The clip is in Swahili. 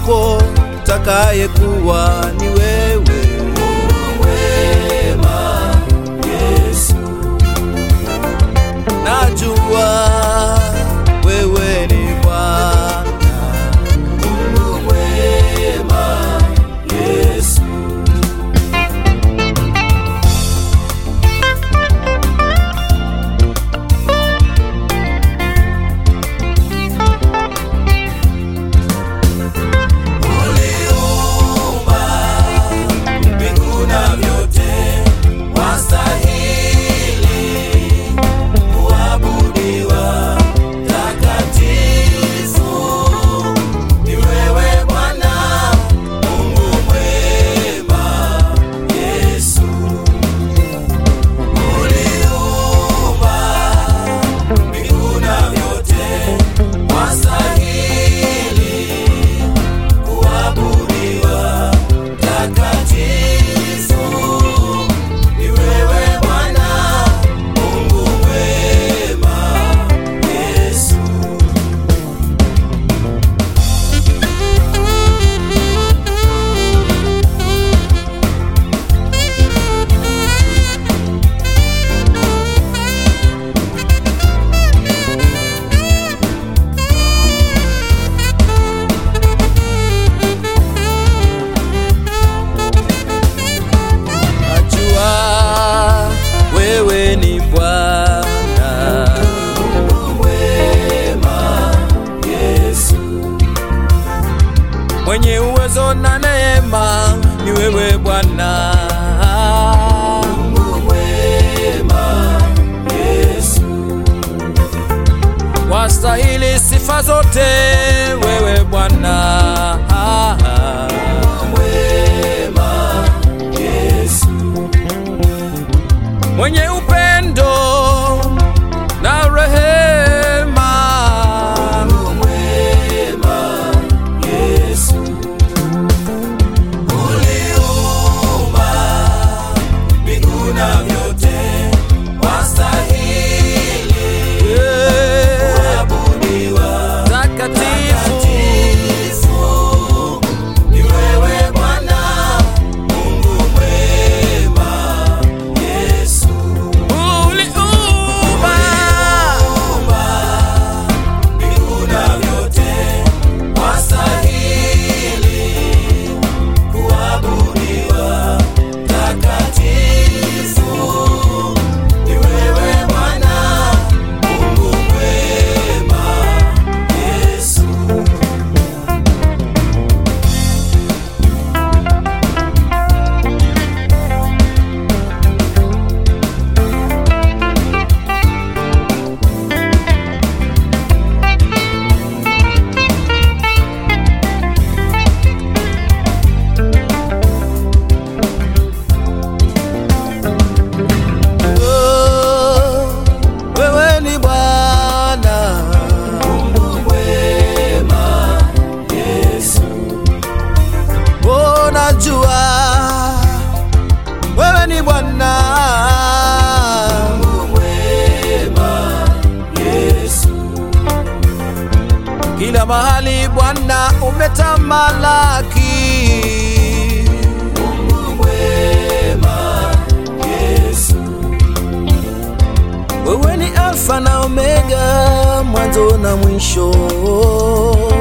yupo takayekuwa ni wewe. Wema Yesu, Najua wewe ni Bwana, Mungu mwema Yesu, uliumba mbingu na vyote, wastahili kuabudiwa. Takatifu ni wewe Bwana, Mungu mwema Yesu, uliumba mbingu na vyote, wastahili kuabudiwa. Takatifu ni wewe Bwana, Mungu mwema Yesu. najua wewe ni Bwana, Mungu mwema Yesu. mwenye uwezo na neema ni wewe Bwana. Mungu mwema Yesu. Wastahili sifa zote wewe Bwana. Mwema Yesu. mwenye upendo na rehema, Mungu mwema Yesu. Uliumba mbingu na vyote, wastahili Yeah. kuabudiwa. takatifu Takatifu ni wewe Bwana, Mungu mwema Yesu. uliumba Mbingu na vyote wastahili kuabudiwa. Takatifu ni wewe Bwana, Mungu mwema Yesu. Oh, wewe ni Bwana, Mungu mwema Yesu. oh, najua wewe ni Bwana, Mungu mwema Yesu. kila mahali Bwana umetamalaki. Mungu mwema Yesu. Wewe ni Alfa na Omega, mwanzo na mwisho.